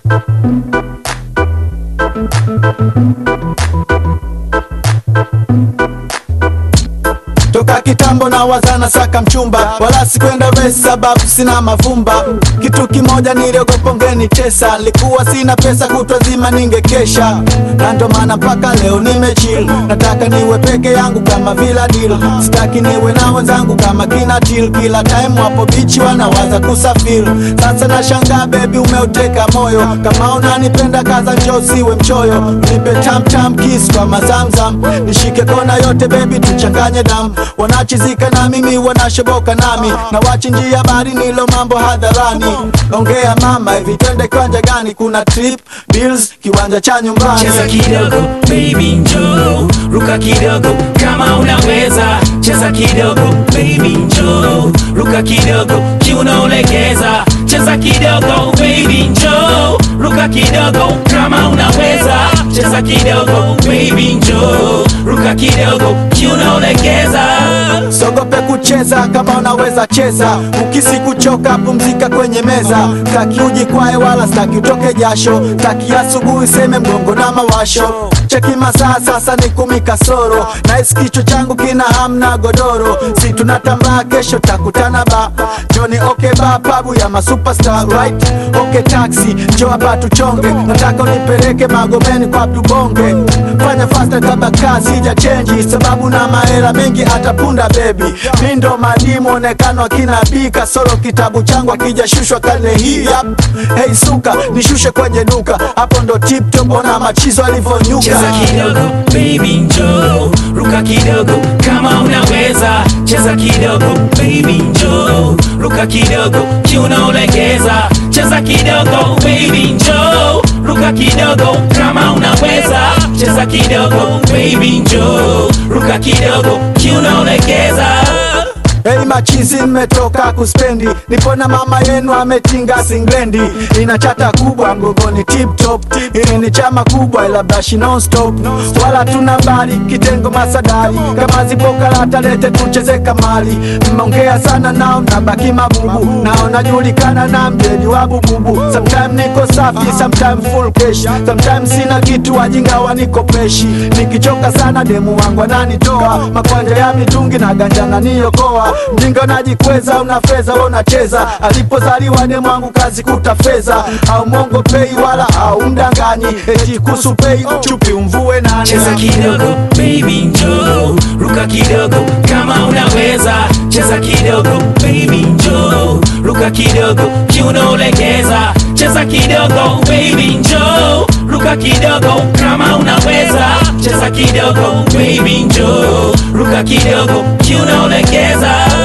toka kitambo na wazana saka mchumba wala sikwenda resi sababu sina mavumba kitu kimoja niliogopa ungenitesa likuwa sina pesa kutwa zima ningekesha na ndo maana mpaka leo nimechill nataka niwe peke yangu kama vila deal sitaki niwe na wenzangu kama kina til kila time wapo bichi wanawaza kusafiri sasa nashangaa bebi umeuteka moyo kama unanipenda kaza njoo siwe mchoyo nipe tamtam kiss kwa mazamzam nishike kona yote bebi tuchanganye damu wanachizika na mimi wanashoboka nami na wachinjia bari nilo mambo hadharani ongea mama hivi twende kiwanja gani kuna trip bills kiwanja cha nyumbani cheza kidogo baby njoo ruka kidogo kama unaweza cheza kidogo baby njoo ruka kidogo kiuno ulegeza cheza kidogo baby njoo ruka kidogo kama unaweza cheza kidogo baby njoo ruka kidogo kiuno ulegeza sogope kucheza kama unaweza cheza ukisi kuchoka pumzika kwenye meza staki ujikwae wala staki utoke jasho staki asubuhi seme mgongo na mawasho cheki masaa sasa ni kumi kasoro nahisi kichwa changu kina hamna godoro si tunatambaa kesho takutana ba joni okay ba pabu ya masuperstar right okay taxi njoo hapa tuchonge nataka unipeleke magomeni kwa tubonge fanya fasta kabla kazi sija chenji sababu na mahela mengi atapunda bebi mindo madimu onekano akina bi kasoro kitabu changu akijashushwa karne hii yap hey suka nishushe kwenye duka hapo ndo tiptop ona machizo alivyonyuka cheza kidogo baby njoo ruka kidogo kama unaweza cheza kidogo baby njoo ruka kidogo kiuno ulegeza cheza kidogo baby njoo ruka kidogo kama unaweza cheza kidogo baby njoo ruka kidogo kiuno ulegeza Hey machizi mmetoka kuspendi nipo na mama yenu ametinga singlendi ina chata kubwa mgongoni tip top ili ni chama kubwa ila brashi non stop wala tuna mbali kitengo masadari kama zipo karata lete tucheze kamali mmeongea sana nao nabaki mabubu nao najulikana na mjedi wa bububu sometime niko safi sometime full cash sometime sina kitu wajinga wanikopeshi nikichoka sana demu wangu ananitoa makwanja ya mitungi na ganja naniokoa mjinga unajikweza una fedha wewe unacheza alipozaliwa demu wangu kazi kuta fedha au mongo pei wala au mdanganyi eti kusu pei chupi umvue nani cheza kidogo baby njoo ruka kidogo kama unaweza cheza kidogo baby njoo ruka kidogo kiuno ulegeza cheza kidogo baby njoo ruka kidogo kama unaweza cheza kidogo baby njoo ruka kidogo kiuno ulegeza